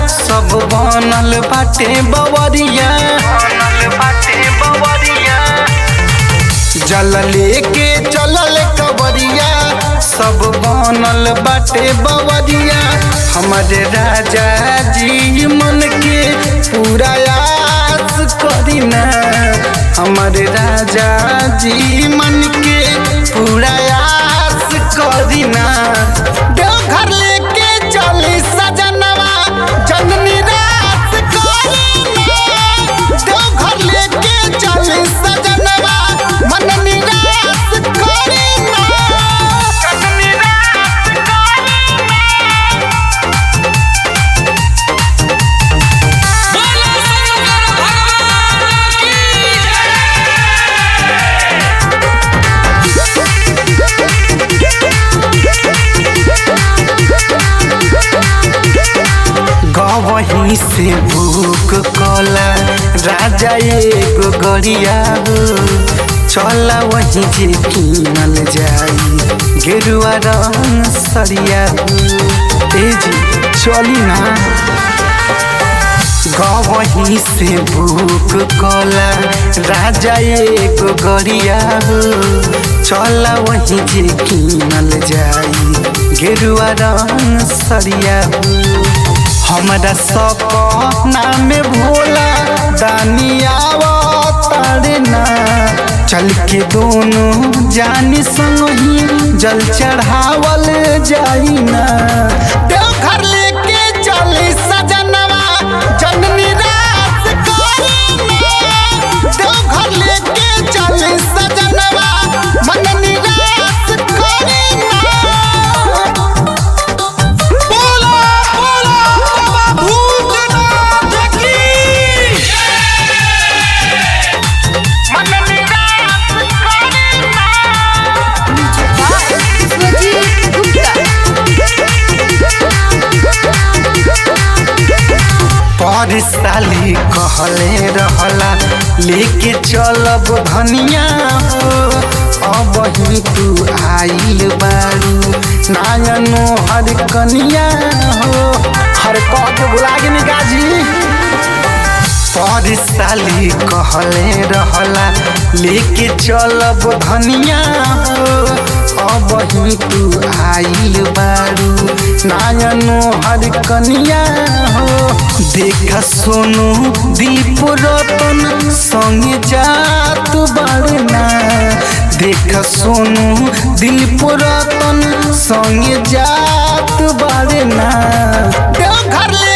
सब बनल बाटे बवरिया बनल बाटे बवरिया जल लेके चलल कवरिया सब बनल बाटे बवरिया हमारे राजा जी मन के पूरा आस करीना हमारे राजा जी मन के पूरा आस करीना देवघर लेके चली सजनवा जननी रास करीना देवघर लेके चली सजनवा मन निराश करीना जननी रास बोलो शंकर भगवान की गवही से भूख कला राजा एगो गरिया हो चला वही जे कीनल जाई गेरुआ रंग सरिया हो तेजी चली ना गवही से भूख कला राजा एगो गरिया हो चला वही जे कीनल जाई गेरुआ रंग सरिया हो हमरा सपना में भोला दानिया तारना चल के दोनों जानी संग ही जल चढ़ावल जाई ना देवघर लेके चली सजनवा जननी रास करीना देवघर लेके चली सजनवा मन निराश करीना बोला बोला बाबा भूतनाथ की मन निराश करीना विश्वजीत गुप्ता पर साली कहले रहला लेके चलब धनिया हो अब ही तू आइल बारू नायनो हर कनिया हो हर कह के बुला के निकाजी पर साली कहले रहला लेके चलब धनिया हो अब ही तू आइल बारू नायनो हर कनिया हो देख सोनू दीप रतन संगे जात बारना देख सोनू दीप रतन संगे जात बारना देवघर ले